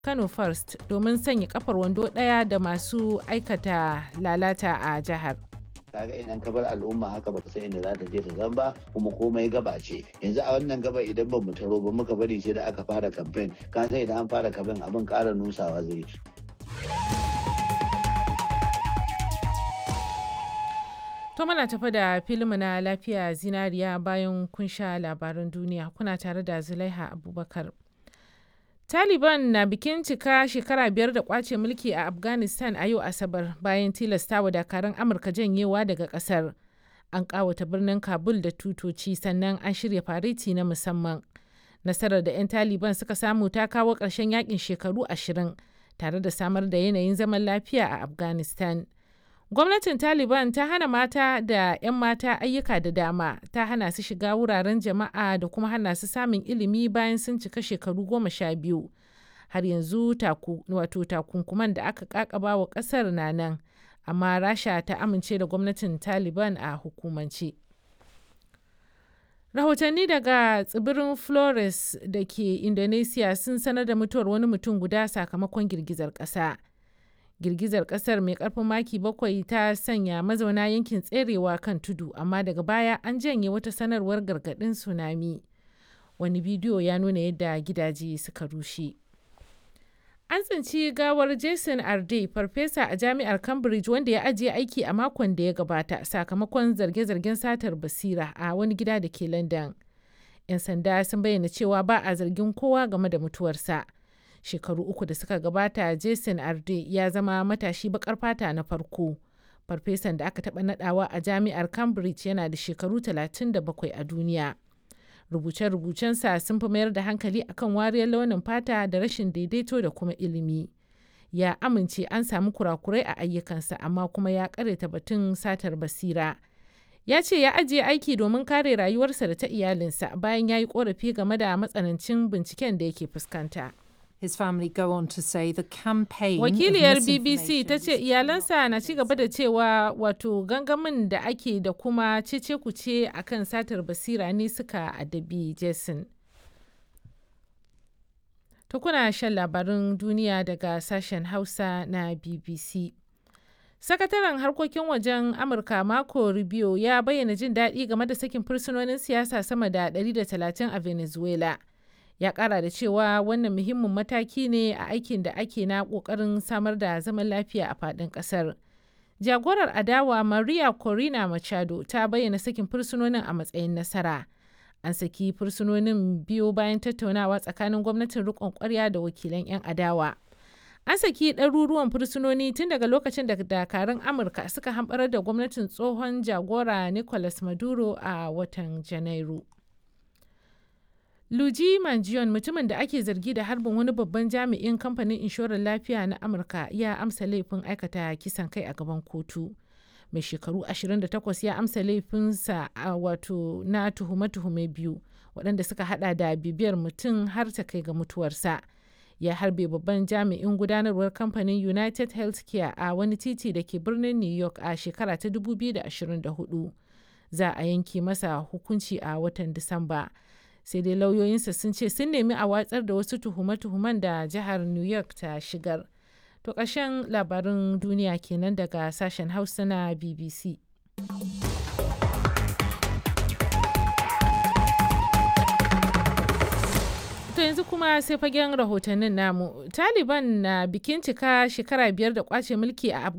Kano First domin sanya kafar wando ɗaya da masu aikata lalata a jihar. kaga idan ka bar al'umma haka baka san inda za ta je ta zan ba kuma komai gaba ce yanzu a wannan gaba idan ba mu taro ba muka bari sai da aka fara kamfen ka san idan an fara kamfen abin ƙara nusawa zai To muna tafi da filinmu na lafiya zinariya bayan kun sha labaran duniya kuna tare da Zulaiha Abubakar. Taliban na bikin cika shekara biyar da kwace mulki a Afghanistan a yau Asabar bayan tilastawa dakarun Amurka janyewa daga kasar. An kawata birnin Kabul da tutoci sannan an shirya fariti na musamman. Nasarar da 'yan Taliban suka samu ta kawo ƙarshen yakin shekaru ashirin tare da samar da yanayin zaman lafiya a Afghanistan. Gwamnatin Taliban ta hana mata da 'yan mata ayyuka da dama, ta hana su shiga wuraren jama'a da kuma hana su samun ilimi bayan sun cika shekaru goma sha biyu. Har yanzu wato takunkuman da aka kakaba wa kasar na nan, amma Rasha ta amince da gwamnatin Taliban a hukumance. Rahotanni daga tsibirin Flores da ke Indonesia sun sanar da mutuwar wani mutum guda sakamakon girgizar ƙasa. girgizar kasar mai karfin maki bakwai ta sanya mazauna yankin tserewa kan tudu amma daga baya an janye wata sanarwar gargadin tsunami wani bidiyo ya nuna yadda gidaje suka rushe an tsinci gawar jason arde farfesa a jami'ar cambridge wanda ya ajiye aiki a makon da ya gabata sakamakon zarge-zargen satar basira a wani gida da ke london 'yan sanda sun bayyana cewa ba a zargin kowa game da mutuwarsa. shekaru uku da suka gabata jason arde ya zama matashi bakar fata na farko farfesan da aka taɓa nadawa a jami'ar cambridge yana da shekaru 37 a duniya rubuce-rubucensa sun fi mayar da hankali akan wariyar launin fata da rashin daidaito da kuma ilimi ya amince an samu kurakurai a ayyukansa amma kuma ya karyata batun satar basira ya ce ya ajiye aiki domin kare rayuwarsa da ta iyalinsa bayan ya yi korafi game da matsanancin binciken da yake fuskanta. His family go on to say the campaign Wakiliyar BBC ta ce iyalansa na ci gaba da cewa wato gangamin da ake da kuma cece kuce akan satar basira ne suka adabi Jason. Ta kuna shan labarin duniya daga sashen Hausa na BBC. Sakataren harkokin wajen Amurka Marco Rubio ya bayyana jin daɗi game da sakin fursunonin siyasa sama da 130 a Venezuela. ya kara da cewa wannan muhimmin mataki ne a aikin da ake na kokarin samar da zaman lafiya a fadin kasar jagorar adawa maria corina machado ta bayyana sakin fursunonin a matsayin nasara an saki fursunonin biyu bayan tattaunawa tsakanin gwamnatin rikon kwarya da wakilan 'yan adawa an saki ɗaruruwan fursunoni tun daga lokacin da dakarun amurka suka hamɓarar da gwamnatin tsohon jagora nicolas maduro a watan janairu Luigi Mangione mutumin da ake zargi da harbin wani babban jami'in kamfanin inshorar lafiya na Amurka ya amsa laifin aikata kisan kai a gaban kotu. Mai shekaru 28 ya amsa laifinsa a wato na tuhume-tuhume biyu waɗanda suka hada da bibiyar mutum har ta kai ga mutuwarsa. Ya harbe babban jami'in gudanarwar kamfanin United Healthcare a wani titi da ke birnin New York a shekara ta 2024. Za a yanke masa hukunci a watan Disamba. sai dai lauyoyinsa sun ce sun nemi a watsar da wasu tuhume-tuhumen da jihar new york ta shigar to ƙarshen labarin duniya kenan daga sashen hausa na bbc to yanzu kuma sai fagen rahotannin namu taliban na bikin cika shekara biyar da kwace mulki a